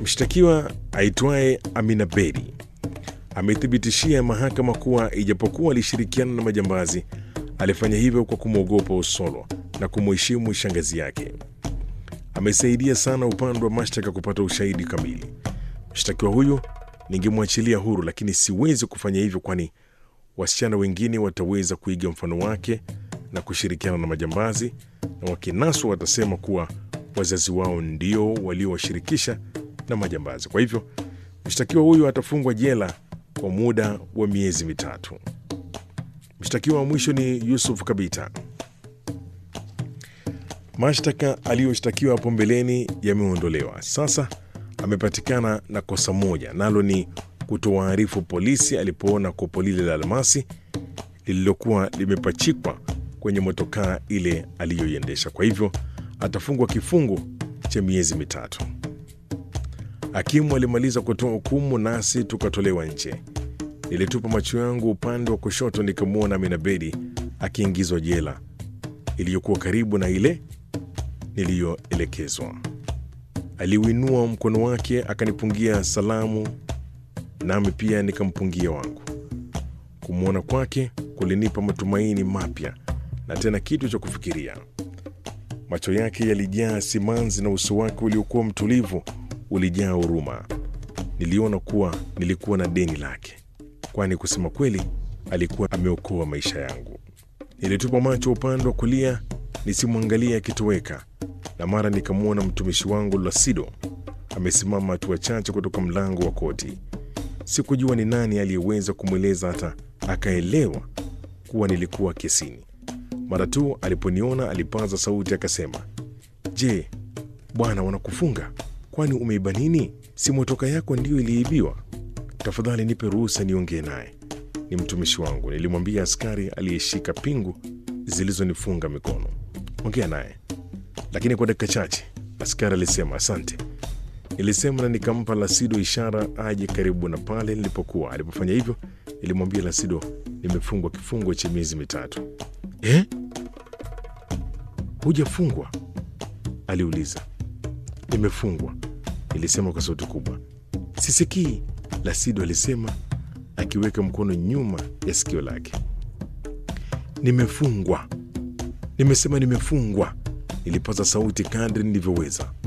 Mshtakiwa aitwaye Amina Bedi amethibitishia mahakama kuwa ijapokuwa alishirikiana na majambazi, alifanya hivyo kwa kumwogopa Osolo na kumuheshimu shangazi yake. Amesaidia sana upande wa mashtaka kupata ushahidi kamili. Mshtakiwa huyu ningemwachilia huru, lakini siwezi kufanya hivyo, kwani wasichana wengine wataweza kuiga mfano wake na kushirikiana na majambazi, na wakinaswa watasema kuwa wazazi wao ndio waliowashirikisha na majambazi. Kwa hivyo mshtakiwa huyu atafungwa jela kwa muda wa miezi mitatu. Mshtakiwa wa mwisho ni Yusuf Kabita. Mashtaka aliyoshtakiwa hapo mbeleni yameondolewa. Sasa amepatikana na kosa moja, nalo ni kutowaarifu polisi alipoona kopo lile la almasi lililokuwa limepachikwa kwenye motokaa ile aliyoiendesha. Kwa hivyo atafungwa kifungo cha miezi mitatu. Hakimu alimaliza kutoa hukumu, nasi tukatolewa nje. Nilitupa macho yangu upande wa kushoto, nikamwona Amina Bedi akiingizwa jela iliyokuwa karibu na ile niliyoelekezwa. Aliuinua mkono wake akanipungia salamu, nami pia nikampungia wangu. Kumwona kwake kulinipa matumaini mapya na tena kitu cha kufikiria. Macho yake yalijaa simanzi na uso wake uliokuwa mtulivu ulijaa huruma. Niliona kuwa nilikuwa na deni lake, kwani kusema kweli alikuwa ameokoa maisha yangu. Nilitupa macho upande wa kulia nisimwangalie akitoweka, na mara nikamwona mtumishi wangu Lasido amesimama hatua chache kutoka mlango wa koti. Sikujua ni nani aliyeweza kumweleza hata akaelewa kuwa nilikuwa kesini. Mara tu aliponiona alipaza sauti akasema, Je, bwana, wanakufunga? Kwani umeiba nini? Si motoka yako ndiyo iliibiwa? Tafadhali nipe ruhusa niongee naye, ni mtumishi wangu, nilimwambia askari aliyeshika pingu zilizonifunga mikono. Ongea naye, lakini kwa dakika chache. Askari alisema asante. Nilisema na nikampa Lasido ishara aje karibu na pale nilipokuwa. Alipofanya hivyo, nilimwambia Lasido nimefungwa kifungo cha miezi mitatu. Eh, hujafungwa? aliuliza. Nimefungwa, nilisema kwa sauti kubwa. Sisikii, Lasido alisema akiweka mkono nyuma ya sikio lake. Nimefungwa, nimesema nimefungwa, nilipaza sauti kadri nilivyoweza.